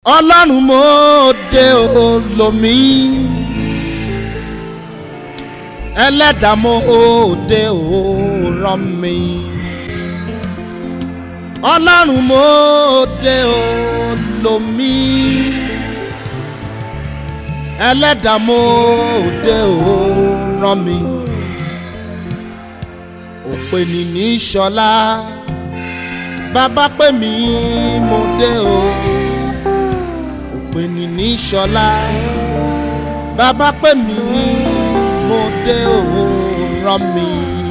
ọlọ́run mo dé o lomi ẹlẹ́dàá mo dé o rán mi ọlọ́run mo dé o lomi ẹlẹ́dàá mo dé o rán mi òpè ní ní sọlá bàbá pè mí mo dé o òpè ní ní sọlá bàbá pè mí mo dé o rán mi.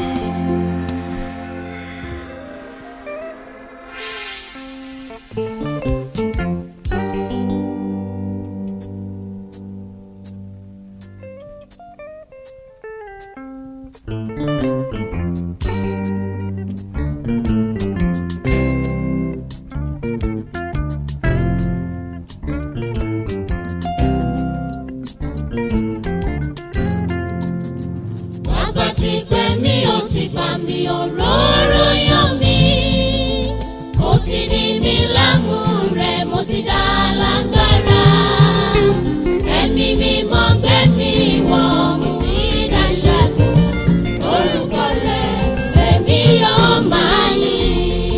Bàbá ti pè mí ó ti fà mí òróró yàn mí. Ó ti di mí lámú rẹ̀ mo ti dá lágbára. Ẹ̀mí mi mọ́ gbé mi wọ̀ mo ti dá ṣẹ́gun. Orúkọ rẹ̀ èmi yóò máa yìn.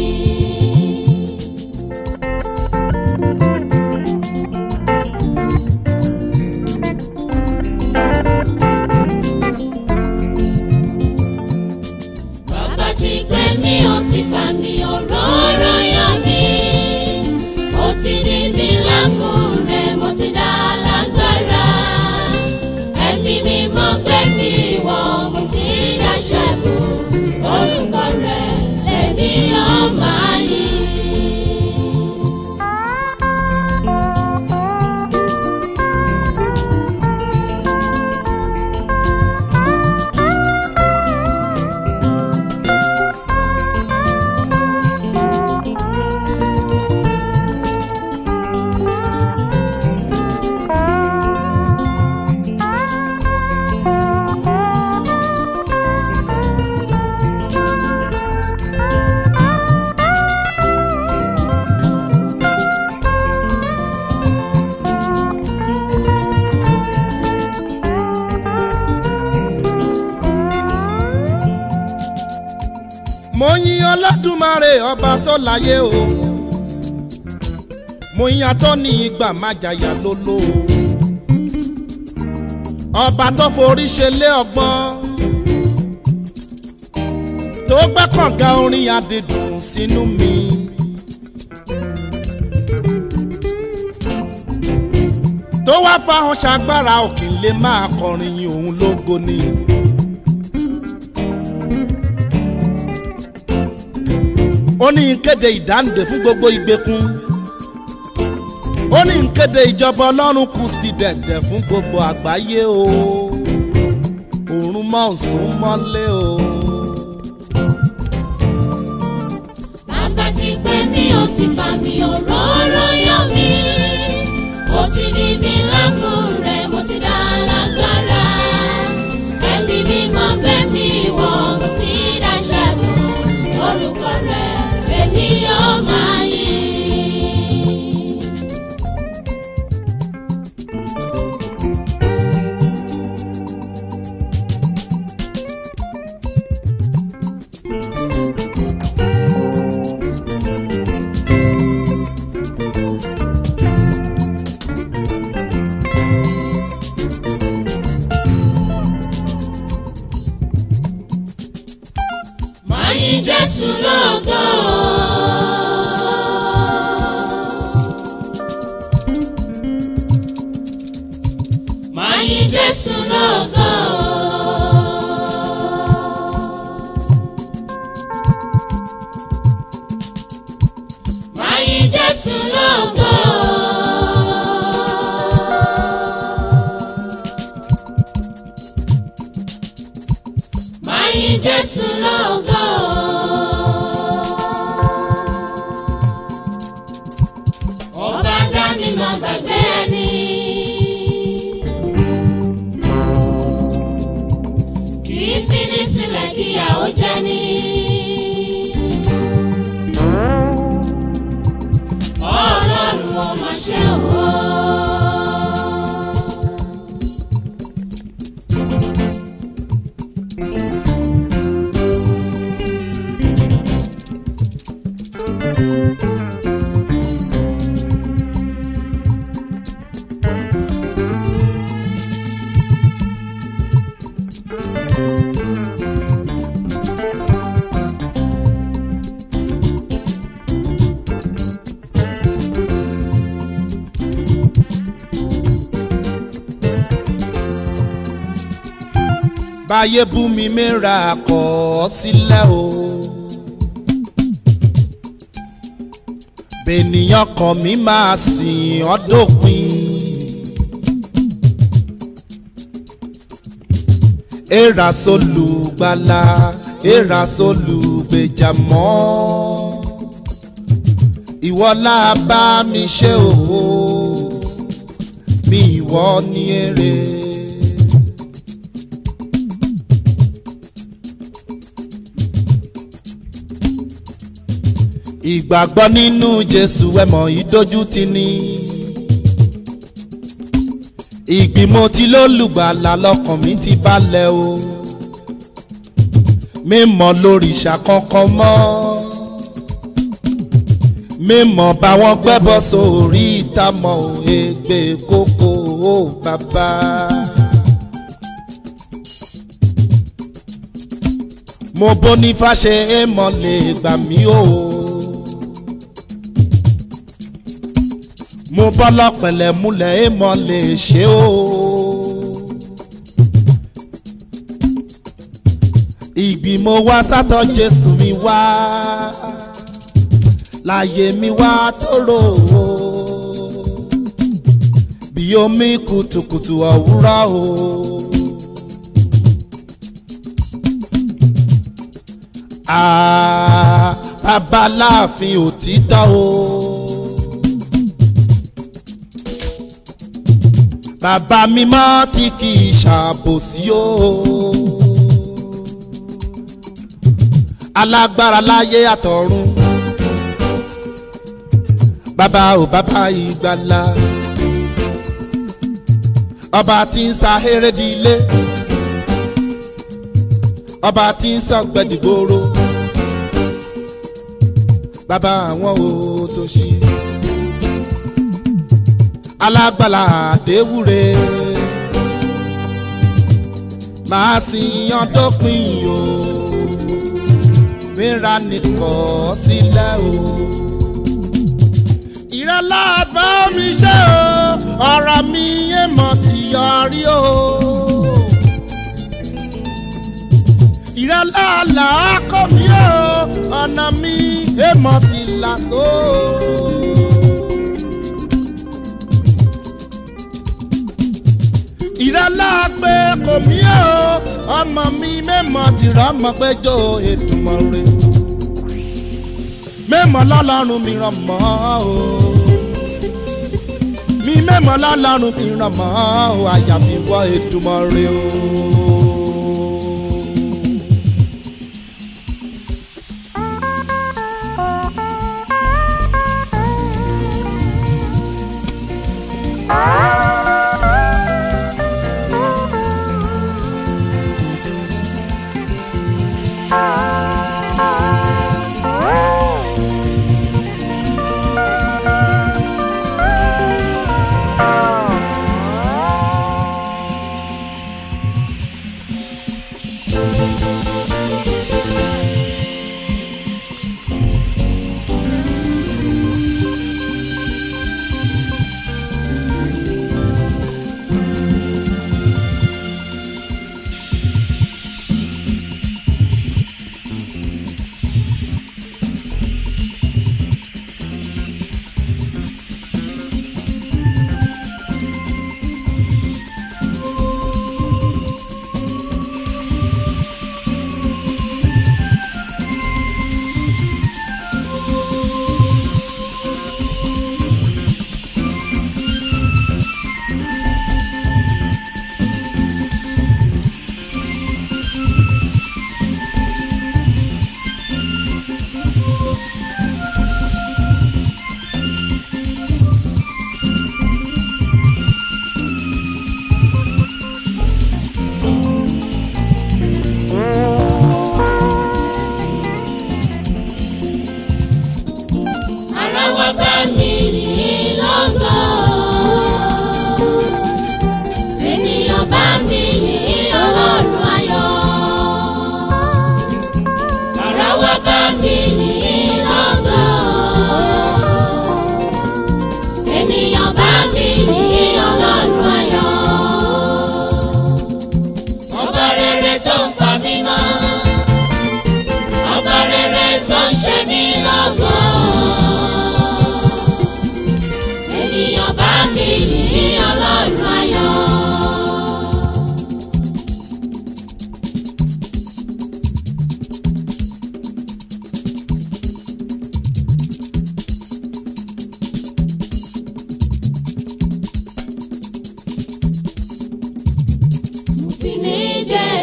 Bàbá ti pè mí ó ti fà mí òróró yàn mí. Ó ti di mí lámú rẹ̀ mo ti dá lágbára. Ẹ̀mí mi mọ́ gbé mi wọ̀ mo ti dá ṣẹ́gun. Orúkọ rẹ̀ lèmi yóò máa yìn. mo yin ọlọ́dúnmáre ọba tó láyé o mo yin atọ́ ní ìgbà májàyà lóló o ọba tó forí ṣe lé ọgbọ́n tó gbẹ́ kànga orin adìdùn sínú mi. tó wá fáwọn ṣàgbára òkè lè máa kọrin yin òun lógo ni. ó ní ń kéde ìdáǹdè fún gbogbo ìgbèkùn ó ní ń kéde ìjọba ọlọ́run kù sí dẹ̀dẹ̀ fún gbogbo àgbáyé o òórùn mọ́ òsùn mọ́lé o. Bàbá ti pè mí ó ti fà mí òróró yàn mí. Ó ti di mí lámú rẹ̀ mo ti dá lágbára. Ẹ̀mí mi mọ́ gbé mi wọ̀ mo ti dá ṣẹ́gun. Orúkọ rẹ̀ èmi yóò máa yìn. Máa yìn Jésù lógo. Máa yìn Jésù lógo. Máa yìn Jésù lógo. Máa yìn Jésù lógo. Ọba dání máa gbàgbé ẹni. Kì í fi ní sílẹ̀ kíyàwó jẹ ní. Ọlọ́run ò máa ṣe òun. báyé bú mi mẹ́ra kọ̀ ọ́ sílẹ̀ o. bènìyàn kan mi máa sìn ọ́ dópin. èèrà sólùgbàlà èèrà sólùgbèjà mọ́ ìwọ la bá mi ṣe o mi ìwọ ní èrè. ìgbàgbọ́ nínú jésù ẹ̀mọ́ ìdójútì ni ìgbìmọ̀ tí lólùgbàlà lọ́kàn mi ti balẹ̀ o mímọ́ lórí ìṣàkọ́kọ́ mọ́ mímọ́ báwọn gbẹ́bọ́ sórí ìtàmọ́ ègbè kókó ó bàbá. mo bóni fàṣẹ èèmọ̀ lè gbà mí o. mo bọ́lọ̀ pẹ̀lẹ́ múlẹ̀ èèmọ̀ lè ṣe o. ìgbìmọ̀ wá sátọ̀ jésù mi wá láyé mi wá tóró o bí omi kùtùkùtù òwúrọ̀ o. Ah, babaláàfin òtítọ́ o. bàbá mímọ́ tí kì í ṣàbòsí o. alágbára láyé àtọ̀run bàbá ò bàbá ìgbàlà ọba tí ń sa erédìílé ọba tí ń sọ gbẹdìgbòrò bàbá àwọn òtòṣì alágbàlà àdéwúre màá sì yan dópin o mìíràn nìkan sílẹ̀ o. ìrẹ́lá bá mi ṣe o ọ̀rọ̀ mi yé mọ̀ ti yọrí o. ìrẹ́lá làákọ́ mi o ọ̀nà mi yé mọ̀ ti là so. ìrẹ́lá pé kò mí o ọmọ mi mẹ́mọ̀ ti rọ́mọ péjọ ètùmọ̀ rẹ̀ mẹ́mọ̀ lọ́lọ́run mi ràn mọ́ o mi mẹ́mọ̀ lọ́lọ́run mi ràn mọ́ o àyàfi wọ ètùmọ̀ rẹ̀ o. ara wa bá mi yìí lọ́gàn. ènìyàn bá mi yìí ọlọ́run ayọ̀. ara wa bá mi yìí lọ́gàn. ènìyàn bá mi yìí ọlọ́run ayọ̀. ọba rere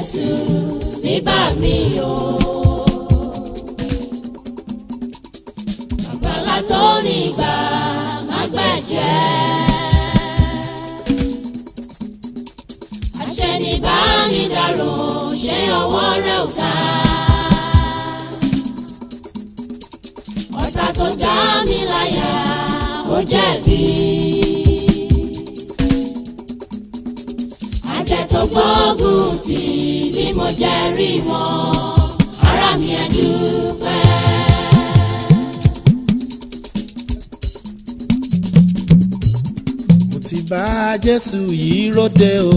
Jésù nígbà mi o. Àgbàlá tó nígbà má gbẹ̀jẹ̀. Aṣẹ́nibánidàrò ṣé ọwọ́ rẹ̀ ò ká. Ọ̀tá tó já mi láyà ó jẹ̀bi. Àjẹ́ tó gbógun tì bí mo jẹ́ rí wọn, ara mi ẹ̀ dúpẹ́. mo ti bá jésù yìí róde o.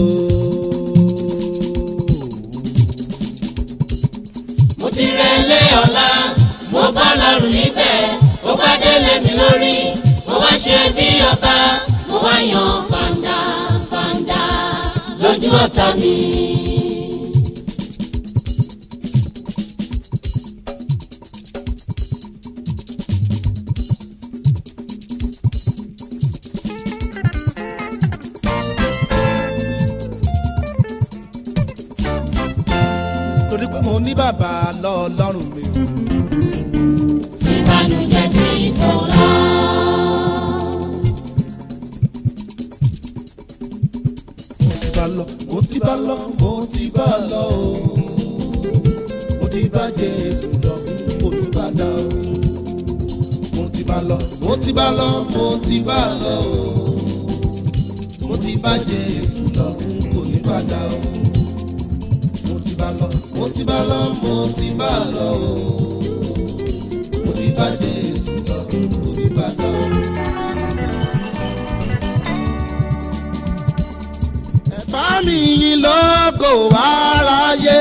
mo ti relé ọ̀la mo bá lọ́rùn nífẹ̀ẹ́ ó bá délé mi lórí mo wá ṣe bí ọba mo wá yan fàǹdà fàǹdà lójú ọ̀tá mi. torí pé mo ní bàbá lọ́ọ̀lọ́run mi. ìbànújẹ́ ti fò lọ. mo ti bá lọ mo ti bá lọ mo ti bá lọ o. mo ti bá jésù lọ mo ti bá dá o. mo ti bá lọ mo ti bá lọ mo ti bá lọ o. mo ti bá jésù lọ kò ní bá dá o. mo ti bá lọ mo ti bá lọ mo ti bá lọ o. mo ti bá jésù lọ kò ní bá dá o. bá mi yìn lógo aráyé.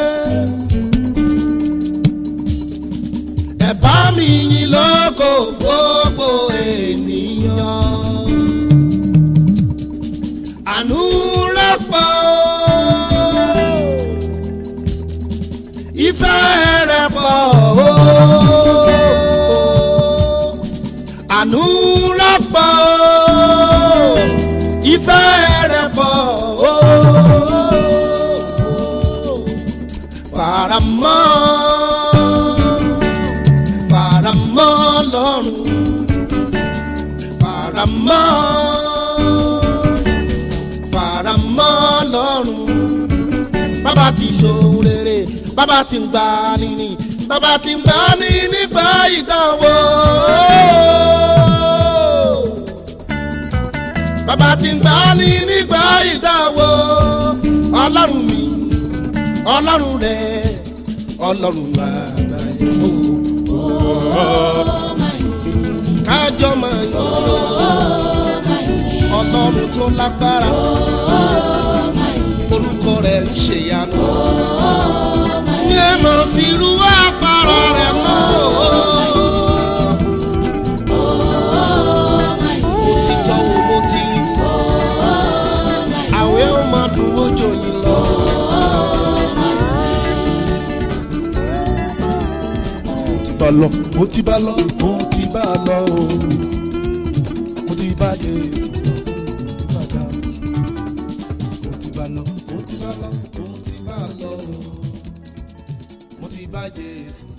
ẹ bá mi yìn lógo gbogbo ènìyàn. àánú rẹ̀ pọ̀ ìfẹ́ rẹ̀ pọ̀ o. àánú rẹ̀ pọ̀ ìfẹ́ rẹ̀ pọ̀ o. faramọ́ faramọ́ lọ́rùn faramọ́ faramọ́ lọ́rùn bàbá ti ṣòun rere bàbá ti ń gbà níní bàbá ti ń gbà ní nígbà ìdánwò bàbá ti ń gbà ní nígbà ìdánwò ọlọ́run mi ọlọ́run rẹ ọlọ́run bàbá yìí kájọ máa ń yọ ọlọ́run tó lágbára orúkọ rẹ̀ ń ṣèyanu ní ẹ mọ̀ sí irú àpárá rẹ̀ mọ́ mo ti tọ́wọ́ mo ti rí àwẹ̀ ó máa dùn ojò yìí lọ. mo ti bá lọ mo ti bá lọ mo ti bá lọ o mo ti bá Jésù lọ mo ti bá dá mo ti bá lọ mo ti bá lọ mo ti bá lọ o mo ti bá Jésù